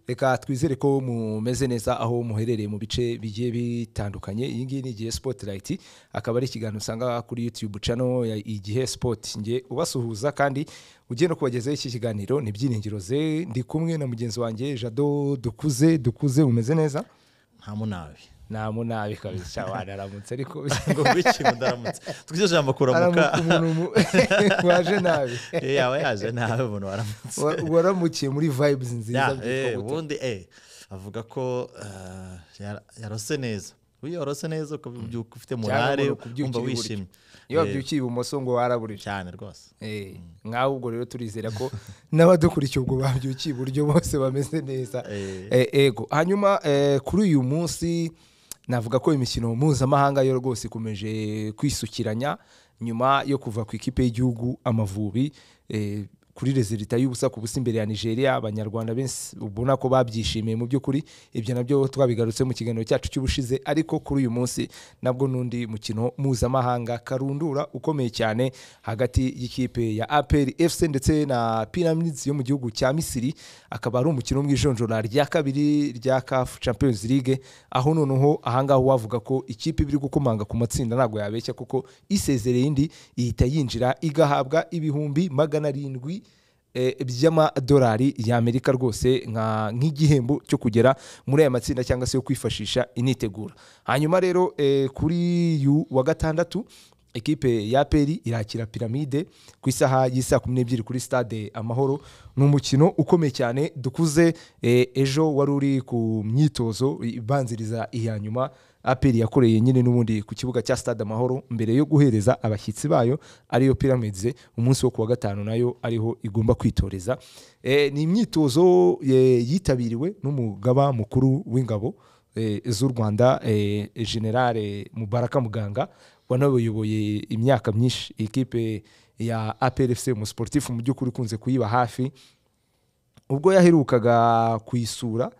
reka twizere ko mumeze neza aho muherereye mu bice bigiye bitandukanye iyi ngiyi ni igihe spotirayiti akaba ari ikiganiro usanga kuri yutube cano ya igihe sipoti nge ubasuhuza kandi ugiye no kubagezaho iki kiganiro ni byiringiro ze ndi kumwe na mugenzi wanjye jado dukuze dukuze mumeze neza nta munabi nta munabi kabisa wanaramutse ariko ngo wikintu ndaramutse twize ijambo kuramuka aramuka umuntu waje nabi Eh, yaba yaje nawe umuntu waramutse Wa- waramukiye muri vibes nziza Ya, byitwa eh, gute? ubundi eh, avuga ko eh, yar- yarose neza iyo yarose neza ukabyuka ufite morale umuntu kubyukira wumva iburyo. wishimye iyo Eh, wabyukiye ibumoso ngo waraburije cyane rwose Eh, nk'aho ubwo rero turizera ko n'abadukurikiye ubwo babyukiye iburyo bose bameze neza Eh. Eh, ego hanyuma eh, kuri uyu munsi navuga ko imikino mpuzamahanga yo rwose ikomeje kwisukiranya nyuma yo kuva ku ikipe y'igihugu amavubi eh, kuri rezilita y'ubusa ku busa imbere ya nigeria abanyarwanda benshi ubona ko babyishimiye mu by'ukuri ibyo nabyo twabigarutse mu kiganiro cyacu cy'ubushize ariko kuri uyu munsi nabwo n'undi mukino mpuzamahanga karundura ukomeye cyane hagati y'ikipe ya apr fc ndetse na pyramids yo mu gihugu cya misiri akaba ari umukino w'ijonjora rya kabiri rya caf champions league aho noneho ahangaha wavuga ko ikipe iba iri gukomanga ku matsinda ntabwo yabeshya kuko isezereye indi ihita yinjira igahabwa ibihumbi magana arindwi eh, by'amadolari y'amerika rwose nka- nk'igihembo cyo kugera muri aya matsinda cyangwa se yo kwifashisha initegura hanyuma rero eh, kuri yu wa gatandatu ekipe ya peri irakira piramide ku isaha y'isaa kumi n'ebyiri kuri stade amahoro ni umukino ukomeye cyane dukuze eh, ejo wari uri ku myitozo ibanziriza iya nyuma aperi yakoreye nyine n'ubundi ku kibuga cya stade amahoro mbere yo guhereza abashyitsi bayo ariyo pyramids umunsi wo kuwa gatanu nayo ariho igomba kwitoreza Eh, ni imyitozo eh, yitabiriwe n'umugaba mukuru w'ingabo eh, z'u rwanda eh, generale mubaraka muganga wanayoboye imyaka myinshi ikipe ya aprfc umusiporutifu mu by'ukuri ukunze kuyiba hafi ubwo yaherukaga kuyisura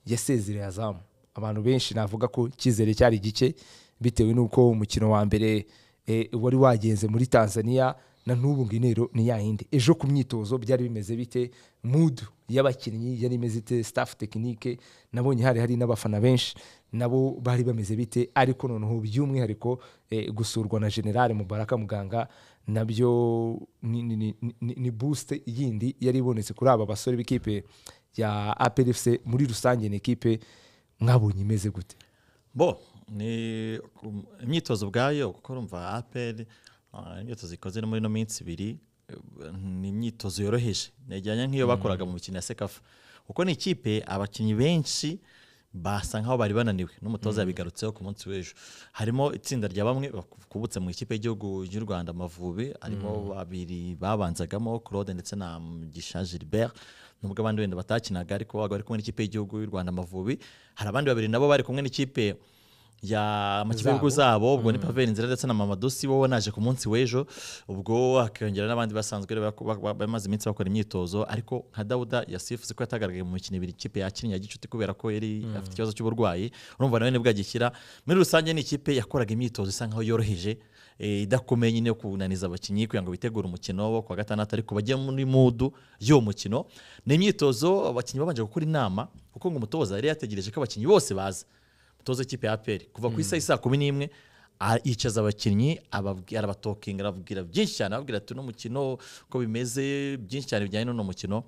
yasezereye azamu abantu benshi navuga ko icyizere cyari gike bitewe n'uko umukino wa mbere eh, wari wagenze muri tanzania na n'ubu ngo intero ni yayindi ejo ku myitozo byari bimeze bite mudu y'abakinnyi yari imeze ite staff tekinike nabonye hari hari n'abafana benshi nabo bari bameze bite ariko noneho by'umwihariko eh, gusurwa na generale mubaraka muganga nabyo ni, ni, ni, ni, ni boost yindi yari ibonetse kuri aba basore b'ikipe ya APRFC muri rusange ni ekipe mwabonye imeze gute bo ni um, imyitozo ubwayo kuko urumva aperi ah, imyitozo ikoze no muri ino minsi ibiri eh, ni imyitozo yoroheje najyanye nk'iyo bakoraga mu mikino ya sekafa kuko ni ikipe abakinnyi benshi basa nk'aho bari bananiwe n'umutoza yabigarutseho ku munsi w'ejo harimo itsinda rya bamwe bakubutse mu ikipe y'igihugu y'u rwanda amavubi harimo babiri babanzagamo claude ndetse na mugisha gilbert nubwo abandi wenda batakinaga ariko babaga bari kumwe n'ikipe y'igihugu y'u rwanda amavubi hari abandi babiri nabo bari kumwe n'ikipe ya amakipe y'ibihugu zabo ubwo ni pavel inzira ndetse na mama dosi wowe naje ku munsi w'ejo ubwo hakiyongera n'abandi basanzwe rero bako- bako- bako- bamaze iminsi bakora imyitozo ariko nka dawuda yasifuze ko yatagaragaye mu mikino ibiri ikipe yakinnye ya gicuti kubera ko yari afite ikibazo cy'uburwayi urumva nawe nibwo agishyira muri rusange ni ikipe yakoraga imyitozo isa nkaho yoroheje eh, idakomeye nyine yo kunaniza abakinnyi kugira ngo bitegure umukino wo kuwa gatandatu ariko bajye muri mudu y'uwo mukino ni imyitozo abakinnyi babanje gukora inama kuko ngo umutoza yari yategereje ko abakinnyi bose baza umutoza w'ikipe ya aperi kuva ku isaha isaa kumi n'imwe a- yicaza abakinnyi ababwi- arabatokinga arababwira byinshi cyane ababwira ati uno mukino uko bimeze byinshi cyane bijyanye n'uno mukino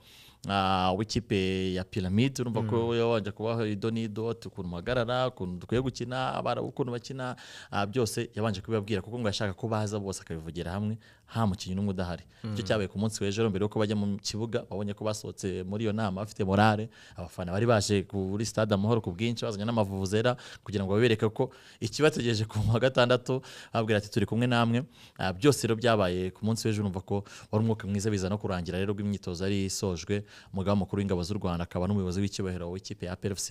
ah, w'ikipe ya piramide urumva ko yabanje kubaha ido n'ido ati ukuntu muhagarara ukuntu dukwiye gukina abarabu ukuntu bakina ah, byose yabanje kubibabwira kuko ngo yashaka ko baza bose akabivugira hamwe nta mukinnyi n'umwe udahari icyo cyabaye ku munsi w'ejo mbere yuko bajya mu kibuga babonye ko basohotse muri iyo nama bafite morale abafana bari baje kuri stade amahoro ku bwinshi bazanye n'amavuvuzera kugira ngo babereke ko ikibategereje ku wa gatandatu babwira ati turi kumwe namwe Ah, byose rero byabaye ku munsi w'ejo urumva ko wari umwuka mwiza biza no kurangira rero rw'imyitozo yari isojwe umugaba mukuru w'ingabo z'u rwanda akaba n'umuyobozi w'icyubahiro w'ikipe ya PFC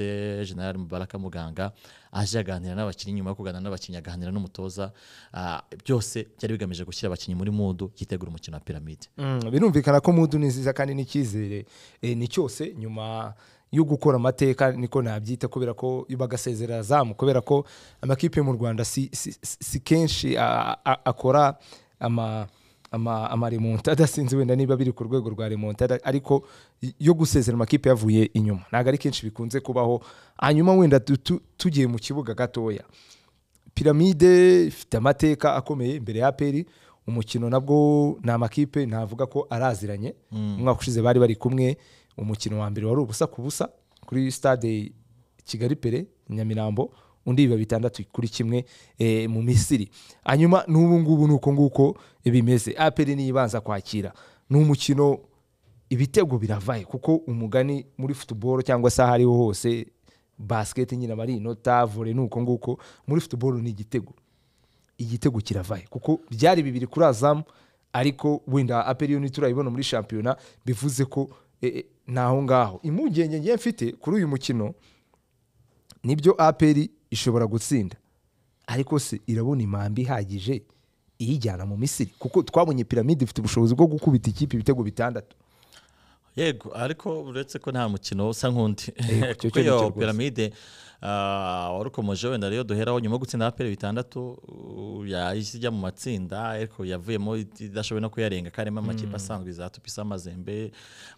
general mubaraka muganga aje aganira n'abakinnyi nyuma yo kuganira n'abakinnyi aganira n'umutoza Ah, byose byari bigamije gushyira abakinnyi muri mudu yitegura umukino wa piramide Mm, birumvikana ko mudu ni nziza kandi n'icyizere eh, ni cyose nyuma yo gukora amateka niko nabyita kubera ko bagasezerera azamu kubera ko amakipe mu rwanda si, si, si, si kenshi a- a- akora ama ama- amaremontada sinzi wenda niba biri ku rwego rwa remontada ariko y- yo gusezera amakipe yavuye inyuma ntabwo ari kenshi bikunze kubaho hanyuma wenda tu- tu- tugiye mu kibuga gatoya piramide ifite amateka akomeye imbere ya aperi umukino nabwo ni amakipe navuga ko araziranye umwaka ushize bari bari kumwe umukino wa mbere wari ubusa ku busa kuri stade kigali pere nyamirambo undi biba bitandatu kuri kimwe eh, mu misiri hanyuma n'ubu ngubu ni uko nguko bimeze aperi niyibanza kwakira ni umukino ibitego biravaye kuko umugani muri futuboro cyangwa se aho ariho hose basiketi nyine aba ari inota vore ni uko nguko muri futuboro ni igitego igitego kiravaye kuko byari bibiri kuri azamu ariko wenda aperi yo ntiturayibona muri shampiyona bivuze ko eh, eh, ni aho ngaho impungenge ngiye mfite kuri uyu mukino nibyo aperi ishobora gutsinda ariko se irabona impambi ihagije iyijyana mu misiri kuko twabonye piramide ifite ubushobozi bwo gukubita ikipe ibitego bitandatu yego ariko uretse ko nta mukino usa nk'undi Yego, icyo kuko cyo ni iyo cyo rwose. piramide ah, wari ukomeje wenda rero duheraho nyuma yo gutsinda aperi bitandatu uh, yahise ijya mu matsinda ariko yavuyemo idashoboye no kuyarenga ko harimo amakipe asanzwe za tupisa amazembe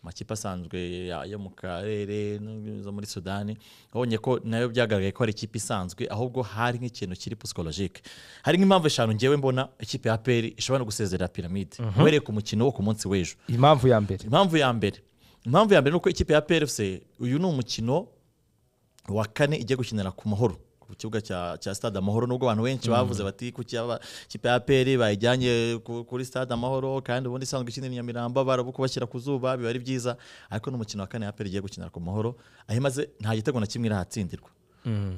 amakipe asanzwe ya- yo mu karere no- zo muri sudani wabonye ko nayo byagaragaye ko hari ikipe isanzwe ahubwo hari nk'ikintu kiri psikologike hari nk'impamvu eshanu ngewe mbona ikipe ya aperi ishobora no gusezera piramide uhereye ku mukino wo ku munsi w'ejo impamvu ya mbere impamvu ya mbere impamvu ya mbere ni uko ikipe ya PRFC uyu ni umukino wa kane ijya gukinira ku mahoro ku kibuga cya, cya stade amahoro nubwo abantu benshi bavuze bati kuki aba- ikipe ya PL bayijyanye ku- kuri stade amahoro kandi ubundi isanzwe ikinira i Nyamirambo barabuko bashyira ku zuba biba ari byiza ariko n'umukino wa kane ya PL igiye gukinira ku mahoro aho imaze nta gitego na kimwe irahatsindirwa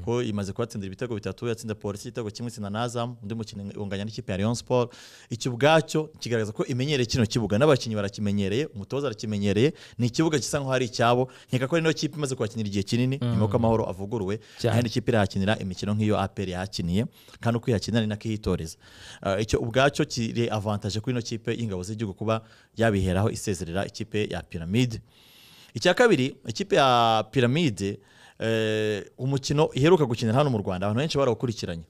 ko imaze kuhatsindira ibitego bitatu yatsinda polisi igitego kimwe itsinda na azamu undi mukino unganya n'ikipe ya Rayon Sport icyo ubwacyo kigaragaza ko imenyereye kino kibuga n'abakinnyi barakimenyereye umutoza arakimenyereye ni ikibuga gisa nk'aho ari icyabo nkeka ko ari niyo kipe imaze kuhakinira igihe kinini nyuma y'uko amahoro avuguruwe Cyane. kandi ikipe irahakinira imikino nk'iyo APR yahakiniye kandi uko ihakinira ni nako ihitoreza Ah, icyo ubwacyo kiri avantage kuri ino kipe y'ingabo z'igihugu kuba yabiheraho isezerera ikipe ya piramide icya kabiri ikipe ya piramide eh, umukino iheruka gukinira hano mu rwanda abantu benshi barawukurikiranye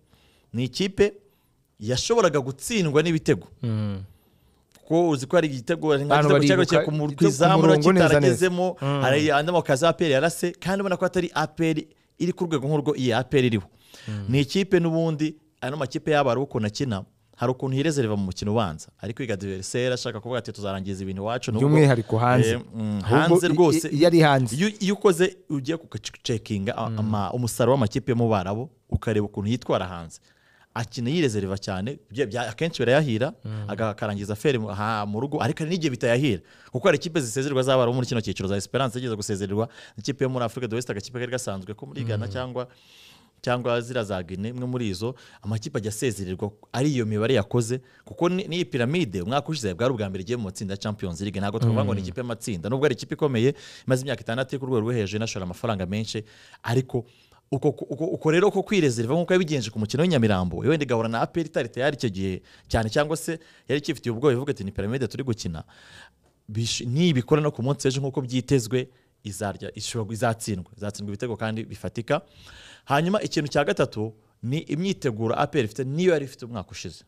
ni ikipe yashoboraga gutsindwa n'ibitego kuko uzi ko hari igitego hari Abantu nk'igitego baribuka cyagarukira ku mu- igitego ku ku izamu murongo neza, kitaragezemo neza. hari andi makazi aperi yarase kandi ubona ko atari aperi iri ku rwego nk'urwo iyi aperi iriho ni ikipe n'ubundi ano makipe yaba hari ukuntu akina hari ukuntu hirezereva mu mukino ubanza ari kwiga diveriseri ashaka kuvuga ati tuzarangiza ibintu iwacu nubwo- by'umwihariko hanze Eh, mm, Ahubwo hanze i- i- rwose iyo ari hanze iyo iyo ukoze ugiye kugacekinga umusaruro w'amakipe yo mu Barabu ukareba ukuntu yitwara hanze akina yirezereva cyane bya- bya- akenshi birayahira aga- akarangiza feri mu- ha- mu rugo ariko hari n'igihe bitayahira kuko hari ikipe zisezerwa z'abarabu muri kino cyiciro za esperance igeze gusezererwa ikipe yo muri afurika de west agakipe kari gasanzwe ko muri ghana cyangwa cyangwa ziriya za Guinea imwe muri izo amakipe ajya asezererwa ari iyo mibare yakoze kuko ni- n'iyi piramide umwaka ushize bwari ubwa mbere igiye mu matsinda ya Champions League ntabwo twavuga ngo ni ikipe y'amatsinda nubwo ari ikipe ikomeye imaze imyaka itandatu iri ku rwego rwo hejuru inashora amafaranga menshi ariko uko, uko, uko rero uko kwirezerva nk'uko yabigenje ku mukino w'Inyamirambo wenda igahura na APR itari tayari icyo gihe cyane cyangwa se yari ikifitiye ubwoba ivuga ati ni piramide turi gukina bish- nibikora no ku munsi w'ejo nk'uko byitezwe izarya ishobora izatsindwa izatsindwa ibitego kandi bifatika hanyuma ikintu cya gatatu ni imyiteguro APR ifite niyo yari ifite umwaka ushize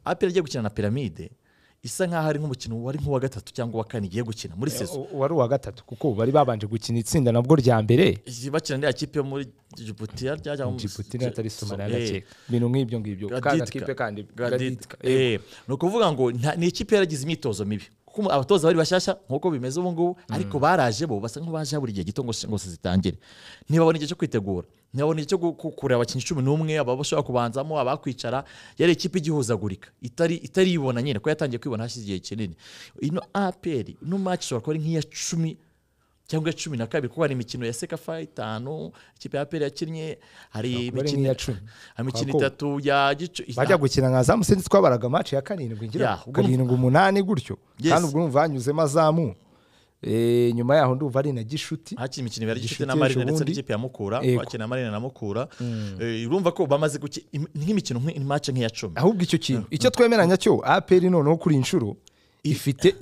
APR igiye gukina na piramide isa nkaho ari nk'umukino wari nk'uwa gatatu cyangwa uwa kane igiye gukina muri sezo U- wari uwa gatatu kuko bari babanje gukina itsinda nabwo rya mbere bakina n'iya kipe yo muri Djibouti yarya Djibouti n'atari Somalia ndakeka ibintu nk'ibyo ngibyo kandi Gaditka. akipe kandi Gaditka. Gaditka. Eh, Eh, ni ukuvuga ngo nta- ni ikipe yaragize imyitozo mibi kuko abatoza bari bashyashya nk'uko bimeze ubu ngubu ariko baraje bo basa nk'abaje buri gihe gito ngo ngo zitangire ntibabona igihe cyo kwitegura ntibabona igihe cyo gu- gu- kureba abakinnyi cumi n'umwe aba bashobora kubanzamo abakwicara yari ikipe igihuzagurika itari itari ibona nyine ko yatangiye kwibona hashize igihe kinini ino aperi ino match ishobora kuba ari nk'iya cumi cyangwa iya cumi na kabiri kuko hari imikino ya sekafa itanu ikipe ya aperi yakinnye hari kuba ari imikino nk'iya cumi. hari imikino Kwa ko- itatu ya gicu bajya gukina nka zamu sinzi twabaraga match ya karindwi ngira Yeah, ubwo ni- karindwi umunani gutyo Yes. kandi ubwo numva hanyuzemo azamu Eh, nyuma yaho ndumva ari na gishuti hakina imikino ibari Gishuti gishuti na marine ejo ndetse bundi. n'ikipe ya mukura Yego. bakina marine na mukura Eh, urumva ko bamaze guki im- nk'imikino nk'i- imace nk'iya cumi ahubwo icyo kintu icyo twemeranya cyo aperi noneho kuri iyi nshuro ifite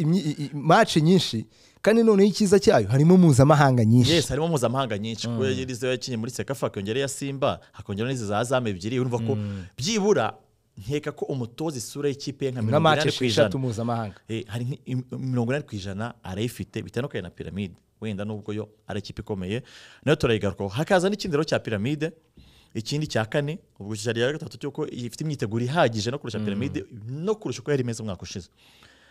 match nyinshi kandi noneho icyiza cyayo harimo mpuzamahanga nyinshi yes harimo mpuzamahanga nyinshi kuko yari izo yakinye muri sekafa hakongera iya simba hakongera n'izi za zamu ebyiri urumva ko byibura nkeka ko umutoza isura y'ikipe ye nka nka mirongo mace inani ku ijana esheshatu mpuzamahanga Eh, hari nk- im- mirongo inani ku ijana arayifite bitandukanye na piramide wenda nubwo yo ari ikipe ikomeye nayo turayigarukaho hakaza n'ikindi rero cya piramide ikindi cya kane ubwo cyari iya gatatu cy'uko ifite imyiteguro ihagije no kurusha piramide no kurusha uko yari imeze umwaka ushize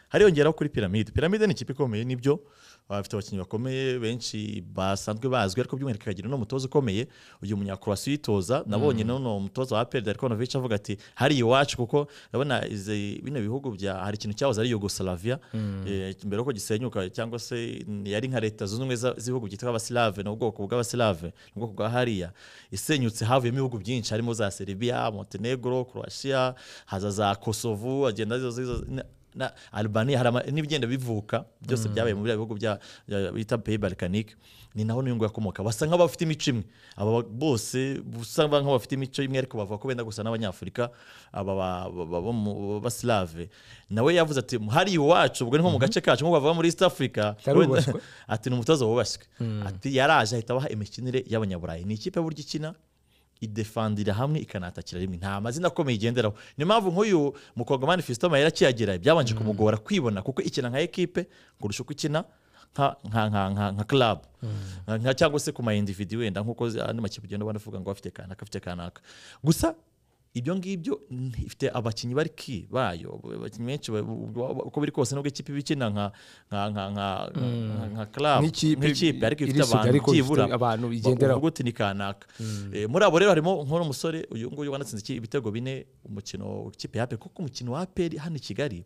hariyongeraho kuri piramide piramide ni ikipe ikomeye nibyo bafite abakinnyi bakomeye benshi basanzwe bazwi ariko by'umwihariko ikagira n'umutoza ukomeye uyu munyakurasi uyitoza nabonye none uwo mutoza wa perezida arikonovich avuga ati hari iwacu kuko urabona izi- bino bihugu bya hari ikintu cyahoze ari yugoslavia eh, mbere yuko gisenyuka cyangwa se yari nka leta zunze ubumwe za- z'ibihugu byitwa abasilave ni ubwoko bw'abasilave ni ubwoko bwa hariya isenyutse havuyemo ibihugu byinshi harimo za serbia montenegro croatia haza za kosovo agenda ziza- ziza- na- na Albania hari ama- n'ibigenda bivuka byose byabaye muri bya bihugu bya bya- bita pays balkanique ni naho niyo ngo yakomoka basa nk'aho bafite imico imwe aba ba- bose basa nk'aho bafite imico imwe ariko bavuga ko benda gusa n'abanyafurika aba ba- ba- ba- bo mu- b'abasilave nawe yavuze ati hari iwacu ubwo ni nko mu gace kacu nk'uko bavuga muri east africa Karubaswe. ati ni umutoza wubashywe ati yaraje ahita abaha imikinire y'abanyaburayi ni ikipe burya ikina idefandira hamwe ikanatakira rimwe nta mazina akomeye igenderaho niyo mpamvu nk'uyu mukongomani fisito mayera akiyagera byabanje kumugora kwibona kuko ikina nka ekipe kurusha uko ikina nka nka nka nka nka club Nka- nka cyangwa se ku ma individu wenda nk'uko zi- andi makipe ugenda ubona avuga ngo afite kanaka afite kanaka gusa ibyo ngibyo mm, ifite abakinnyi bari ki bayo abakinnyi benshi ba- ba- ba- uko biri kose nubwo ikipe iba ikina nka nka nka nka- nka nka club Nk'ikipe nk'ikipe ariko ifite irisuga, abantu ariko ifite byibura abantu ba- igenderaho. uvuga uti ni kanaka Eh, muri abo rero harimo nk'uno musore uyu nguyu wanatsinze iki- ibitego bine umukino ikipe ya APR kuko umukino wa APR hano i Kigali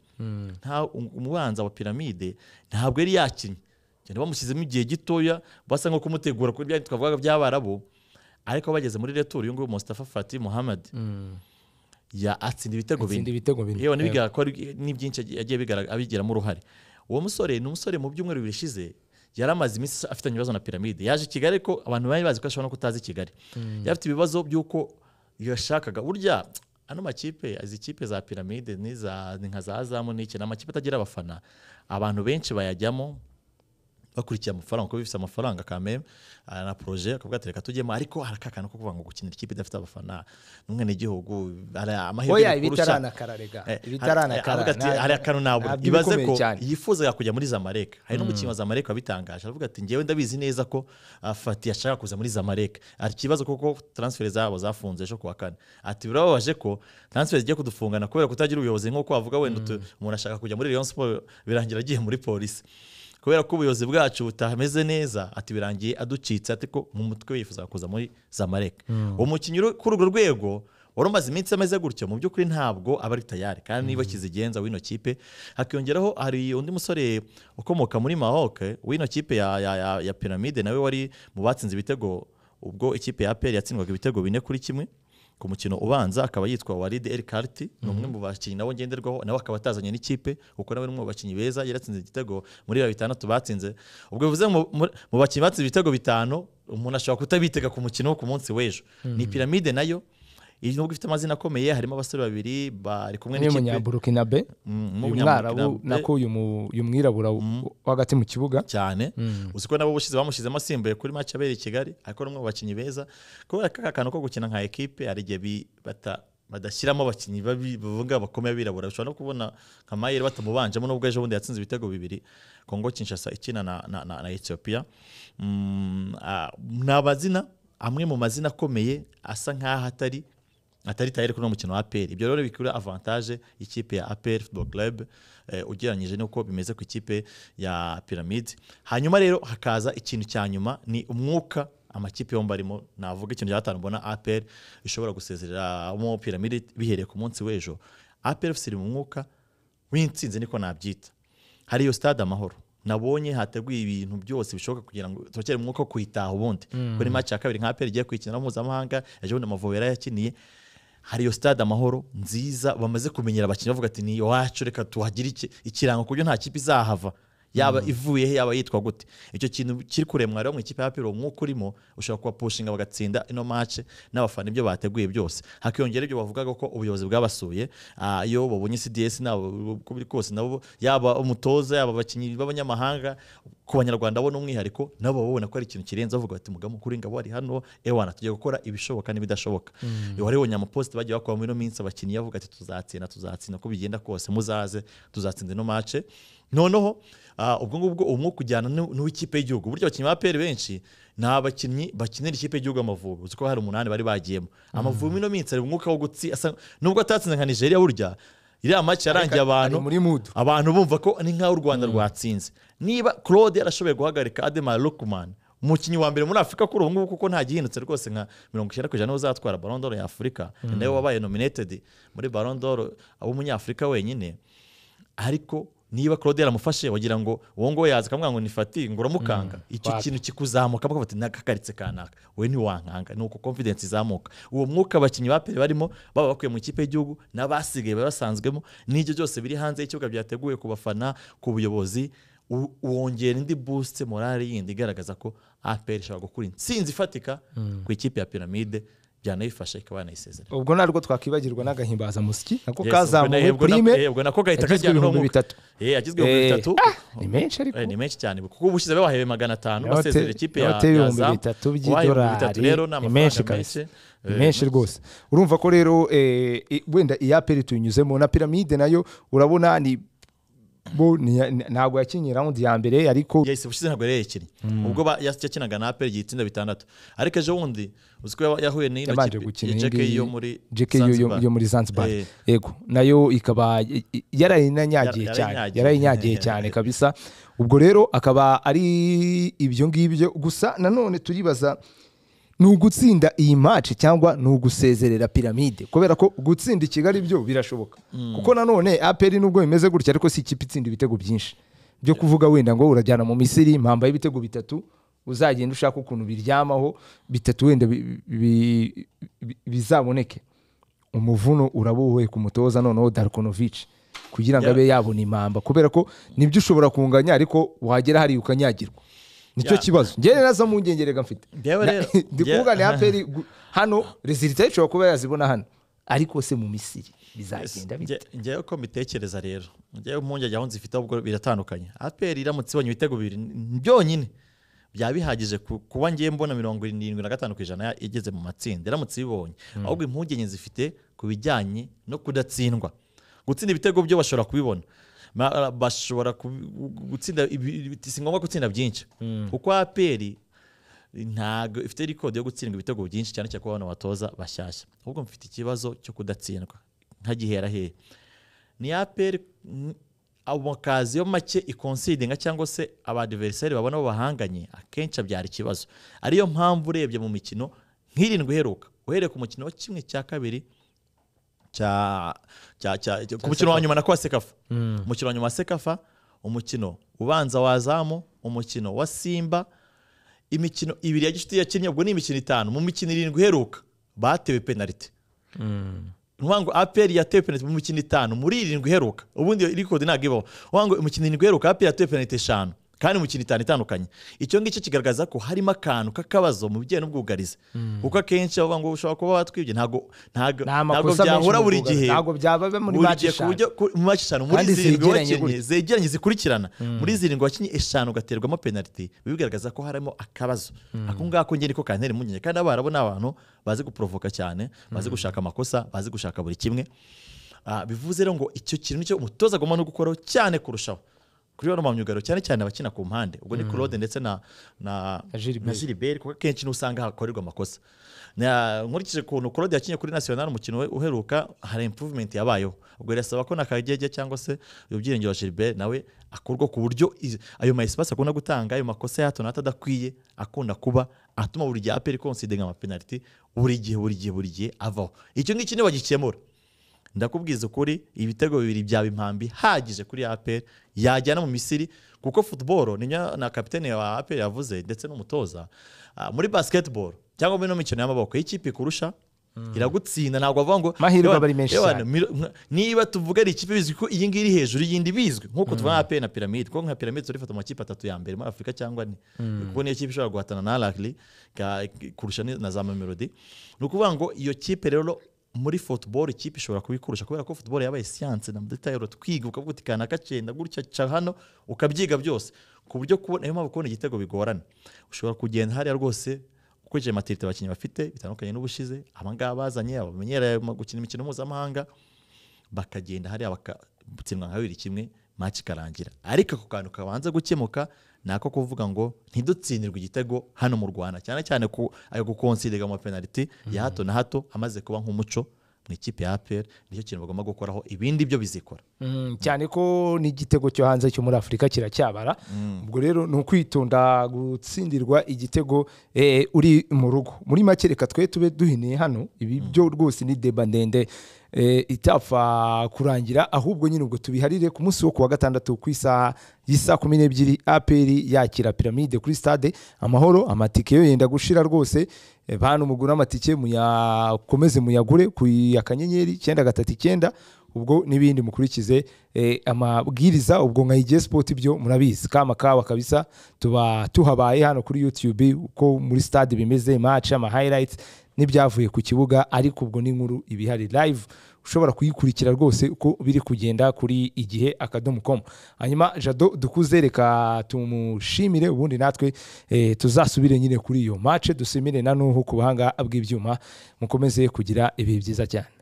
nta um- umubanza wa piramide ntabwo yari yakinnye cyane bamushyizemo igihe gitoya basa nko kumutegura kuri bya twavugaga by'abarabu ariko bageze muri retour uyu nguyu Mustafa Fatih Mohamed ya atsinda ibitego bine atsinda ibitego bine yewe n'ibigaragara ko ari- ni byinshi yagiye- yagiye bigara- abigiramo uruhare uwo musore ni umusore mu byumweru bibiri bishize yari amaze iminsi afitanye ibibazo na piramide yaje i kigali ariko abantu bari bazi ko ashobora no kutaza i kigali yari afite ibibazo by'uko yashakaga burya ano makipe izi kipe za piramide n'iza- ni nka za zamu n'iki ni amakipe atagira abafana abantu benshi bayajyamo bakurikiye amafaranga kuko bifite amafaranga kameme ah, na proje akavuga ati reka tujyemo ariko hari akakana ko kuvuga ngo gukinira ikipe idafite abafana n'umwenegihugu hari amahirwe oya yo kurusha. ibitaranakara rega Eh, ibitaranakara avuga ati, nta- hari akantu nabura ntabyo ibaze bikomeye ko cyane. yifuzaga kujya muri zamareka hari n'umukinnyi wa zamareka wabitangaje aravuga ati ngewe ndabizi neza ko ah, fati yashaka kuza muri zamareka ari ikibazo kuko transfer zabo zafunze ejo kuwa kane ati birababaje ko transfer zigiye kudufungana kubera kutagira ubuyobozi nk'uko wavuga wenda utu- umuntu ashaka kujya muri Rayon Sport birangira agiye muri polisi kubera ko ubuyobozi bwacu butameze neza ati birangiye aducitse ati ko mu mutwe we yifuzaga kuza muri zamareka umukinnyi uri kuri urwo rwego wari umaze iminsi ameze gutyo mu by'ukuri ntabwo aba ari tayari kandi niba kizigenza w'ino kipe hakiyongeraho hari undi musore ukomoka muri mahoke w'ino kipe ya, ya, ya, ya piramide nawe wari mu batsinze ibitego ubwo ikipe ya aperi yatsindwaga ibitego bine kuri kimwe ku mukino ubanza akaba yitwa waride el karti ni umwe mu bakinnyi nabo ngenderwaho nawe akaba atazanye n'ikipe kuko nawe ni umwe mu bakinnyi beza yaratsinze igitego muri ba bitandatu batsinze ubwo bivuze ngo mu- mu- mu bakinnyi batsinze ibitego bitanu umuntu ashobora kutabitega ku mukino wo ku munsi w'ejo ni piramide nayo iyi nubwo ifite amazina akomeye harimo abasore babiri bari kumwe umwe n'ikipe munyaburukinabe Mm, uyu w'umunyamurika mwarabu na- nako uyu mu- uyu mwirabura wo hagati mu kibuga cyane uzi ko nabo bushize bamushyizemo asimbuye kuri match abera i Kigali ariko ni umwe mu bakinnyi beza kubera ko aka kantu ko gukina nka ekipe hari igihe bi- bata badashyiramo abakinnyi babi- bavuga bakomeye abirabura ushobora no kubona nka Mayer batamubanjemo nubwo ejo bundi yatsinze ibitego bibiri Congo Kinshasa ikina na, na, na, na Ethiopia mm, ah, ni abazina amwe mu mazina akomeye asa nk'aho atari atari tayari kuri uno mukino wa APR ibyo rero bikura avantage y'ikipe ya APR Football Club eh, ugereranyije n'uko bimeze ku ikipe ya Pyramid hanyuma rero hakaza ikintu cya nyuma ni umwuka amakipe yombi arimo navuga ikintu cya gatanu mbona APR ishobora gusezereramo Pyramid bihereye ku munsi w'ejo APR FC iri mu mwuka w'intsinzi niko nabyita hari iyo stade amahoro nabonye hateguye ibintu byose bishoboka kugira ngo turokere umwuka wo kuyitaha ubundi kuko ni match ya kabiri nka APR igiye kuyikinira mpuzamahanga ejo bundi Amavubi yarayakiniye hari iyo stade amahoro nziza bamaze kumenyera abakinnyi bavuga ati ni iwacu reka tuhagire iki- ikirango ku buryo nta kipe izahava yaba ivuyeho yaba yitwa gute icyo kintu kiri kuremwa rero mu ikipe ya piro nk'uko urimo ushobora kubapushinga bagatsinda ino mace n'abafana ibyo bateguye byose hakiyongera ibyo bavugaga ko ubuyobozi bwabasuye ah, iyo babonye cds nabo uko biri kose nabo yaba umutoza yaba abakinnyi b'abanyamahanga ku banyarwanda bo ni umwihariko nabo baba babona ko ari ikintu kirenze bavuga bati mugabo mukuru w'ingabo ari hano ewana tugiye gukora ibishoboka n'ibidashoboka waribonye amaposite bagiye bakora muri ino minsi abakinnyi bavuga ati tuzatsinda tuzatsinda uko bigenda kose muzaze tuzatsinda ino mace noneho ah, ubwo ngubwo umwuka ujyana n'u- n'uw'ikipe y'igihugu burya abakinnyi ba peri benshi ni abakinnyi bakinira ikipe y'igihugu amavubi uzi ko hari umunani bari bagiyemo amavubi ino minsi ari umwuka wo gutsi asa- nubwo atatsinze nka nigeria burya iriya mace yarangiye abantu ari muri mudu abantu bumva ko ni nk'aho u rwanda rwatsinze niba claude yarashoboye guhagarika ademar lukman umukinnyi wa mbere muri afurika kuri ubu ngubu kuko nta gihindutse rwose nka mirongo icyenda ku ijana niwe uzatwara Ballon d'Or ya afurika ni nawe wabaye nominated muri Ballon d'Or w'umunyafurika wenyine ariko niba claude yaramufashe wagira ngo uwo nguwo yaza akamubwira ngo nifati ngo uramukanga icyo wapi. kintu kikuzamuka bakavuga ati nakakaritse kanaka we ntiwankanga ni uko confidence izamuka uwo mwuka abakinnyi ba pere barimo baba bakuye mu ikipe y'igihugu n'abasigaye baba basanzwemo n'ibyo byose biri hanze y'ikibuga byateguwe ku bafana ku buyobozi u- wongera indi boost morale yindi igaragaza ko APR ishobora gukura intsinzi ifatika ku ikipe ya piramide byanayifasha ikaba yanayisezerera ubwo ntabwo twakwibagirwa n'agahimbazamusyi nako Yes, ubwo kazamuwe nahebwe na- prime ehebwe nako gahita yagizwe kajyana ibihumbi n'umwuka. bitatu Eh, yagizwe ibihumbi Eh, bitatu ni menshi ariko Eh, ni menshi cyane kuko ubushize bahebe magana atanu Inote- basezera ikipe ya inote y'ibihumbi Zamu. bitatu Ubahaye ibihumbi by'idolari bitatu rero ni ni amafaranga menshi menshi kabisa. Eh, ni menshi rwose urumva ko rero eh, i- wenda iya peri tuyinyuzemo na piramide nayo urabona ni bo ni- ni- ntabwo yakinnye raundi ya mbere ariko yahise bushize ntabwo yari yayikinnye ubwo ba- yas- yakinaga na aperi igihe itsinda bitandatu ariko ejo bundi uzi ko yaba- yahuye n'ino yabanje kipe gukina ya iyi JK ngiyi, yo muri JK yo- yo- Zanzibar. yo muri Zanzibar Eh, yego nayo ikaba y- y- yarayinanyagiye Yara- cyane yarayinyagiye. yarayinyagiye cyane kabisa ubwo rero akaba ari ibyo ngibyo gusa nanone turibaza ni ugutsinda iyi match cyangwa ni ugusezerera piramide kubera ko gutsinda i kigali byo birashoboka kuko nanone aperi nubwo bimeze gutya ariko si ikipe itsinda ibitego byinshi byo kuvuga wenda ngo urajyana mu misiri mpamba y'ibitego bitatu uzagenda ushaka ukuntu biryamaho bitatu wenda bi- bi- bi- bizaboneke umuvuno urabuwe ku mutoza noneho darkonovic kugira ngo Yeah. abe yabona impamba kubera ko nibyo ushobora kunganya ariko wagera hariya ukanyagirwa nicyo Yeah. kibazo njyewe nazo mpungenge rega mfite Njyewe Na- rero- ndi njye- kuvuga ni aperi gu- hano rezilita ishobora kuba yazibona hano ariko se mu misiri bizagenda bite Nge- ngewe uko mbitekereza rero ngewe impungenge aho nzifite ubwo biratandukanye aperi iramutse ibonye ibitego bibiri n- byonyine byaba bihagije ku- kuba ngewe mbona mirongo irindwi na gatanu ku ijana ya- igeze mu matsinda iramutse ibibonye ahubwo impungenge zifite ku bijyanye no kudatsindwa gutsinda ibitego byo bashobora kubibona Ma- bashobora kubi- gutsinda ibi- ibi- si ngombwa gutsinda byinshi kuko aperi ntabwo ifite rikodi yo gutsindwa ibitego byinshi cyane cyane ku bana batoza bashyashya ahubwo mfite ikibazo cyo kudatsindwa nkagihera hehe ni aperi amakaziyo make ikonsidinga cyangwa se abadiveriseri babona bo bahanganye akenshi abyara ikibazo ariyo mpamvu urebye mu mikino nk'irindwi iheruka uhereye ku mukino wa kimwe cya kabiri cya cya cya cya- ku mukino wa nyuma na kwa sekafa umukino wa nyuma wa sekafa umukino ubanza wa zamu umukino wa simba imikino ibiri ya gishuti yakinnye ubwo ni imikino itanu mu mikino irindwi iheruka batewe penaliti Nuvuga ngo aperi yatewe penaliti mu mikino itanu muri irindwi iheruka ubundi iyo record ntabwo ibaho Nuvuga ngo imikino irindwi iheruka aperi yatewe penaliti eshanu kandi mu mikino itanu itandukanye icyo ngicyo kigaragaza ko harimo akantu k'akabazo mu bijyanye n'ubwugarizi kuko akenshi bavuga ngo ushobora kuba batwibye ntabwo ntabwo Ni ntabwo amakosa menshi byahura mu buri bwugarizi. gihe ntabwo byaba muri buri match gihe ku eshanu. buryo- ku- mu match eshanu muri Kandi zirindwi zegeranye wakinnye zegeranye zikurikirana muri zirindwi wakinnye eshanu ugaterwamo penaliti biba bigaragaza ko harimo akabazo ako ngako ngeni ko kantera impungenge kandi abarabu ni abantu bazi guporovoka cyane bazi gushaka amakosa bazi gushaka buri kimwe Ah, bivuze rero ngo icyo kintu nicyo umutoza agomba no gukuraho cyane kurushaho kuri bano mu myugariro cyane cyane abakina ku mpande ubwo ni claude ndetse na na Na Gilbert. na Gilbert kuko akenshi niho usanga hakorerwa amakosa Na- nkurikije ukuntu Claude yakinnye kuri national umukino we uheruka hari improvement yabayeho ubwo birasaba ko na Kagege cyangwa se uyu byiringiro wa Gilbert nawe akurwa ku buryo iz- ayo ma espace akunda gutanga ayo makosa ya hato na hato adakwiye akunda kuba atuma buri gihe aperi considinga ama penalty buri gihe buri gihe buri gihe avaho icyo ngicyo nibagikemura ndakubwiza ukuri ibitego bibiri byaba impambi hagije kuri APR yajyana mu Misiri kuko football ni nya- na kapitene wa APR yavuze ndetse n'umutoza Ah, muri basketball cyangwa muri no mikino y'amaboko iyo ikipe ikurusha iragutsinda ntabwo bavuga ngo Amahirwe "Yewe, aba ari menshi yewe, cyane." miro- nka- niba tuvuga ari ikipe bizwi ko iyi ngiyi iri hejuru y'indi bizwi nk'uko tuvuga APR na piramide kuko nka piramide turifata mu makipe atatu ya mbere muri afurika cyangwa ane kuko niyo kipe ishobora guhatana na ragiri kurusha ni- na za mamelodi ni ukuvuga ngo iyo kipe rero muri football ikipe ishobora kubikurusha kubera ko football yabaye siyanse na detail twiga ukavuga uti kana kacenda gutya ca hano ukabyiga byose ku buryo kubona niyo mpamvu kubona igitego bigorana ushobora kugenda hariya rwose ukurikije amatirite abakinnyi bafite bitandukanye n'ubushize abangaba bazanye abamenyereye mu- gukina imikino mpuzamahanga bakagenda hariya bakatsindwa nka babiri kimwe match ikarangira ariko ako kantu kabanza gukemuka ni ako kuvuga ngo ntidutsindirwe igitego hano mu rwanda cyane cyane ku ayo gukonsidega mu mapenaliti ya hato na hato amaze kuba nk'umuco mu ikipe ya apr nicyo kintu bagomba gukoraho ibindi byo bizikora Mm, cyane ko n'igitego cyo hanze cyo muri afurika kiracyabara ubwo rero ni ukwitonda gutsindirwa igitego eh, uri mu rugo muri make reka twe tube duhiniye hano ibi byo rwose ni deba ndende eh, itapfa kurangira ahubwo nyine ubwo tubiharire ku munsi wo ku wa gatandatu ku isaha y'isaa kumi n'ebyiri aperi yakira piramide kuri stade amahoro amatike yo yenda gushira rwose Eh, bantu mugura amatike muyakomeze muyagure ku ya kanyenyeri icyenda gatatu icyenda ubwo n'ibindi mukurikize eh, amabwiriza ubwo nka igihe sipoti byo murabizi kama kawa kabisa tuba tuhabaye hano kuri youtube uko muri stade bimeze match ama highlights n'ibyavuye ku kibuga ariko ubwo ni inkuru ibihari live ushobora kuyikurikira rwose uko biri kugenda kuri igihe akadomo com hanyuma jado dukuze reka tumushimire ubundi natwe eh, tuzasubire nyine kuri iyo match dusimire na nuhu ku buhanga bw'ibyuma mukomeze kugira ibihe byiza cyane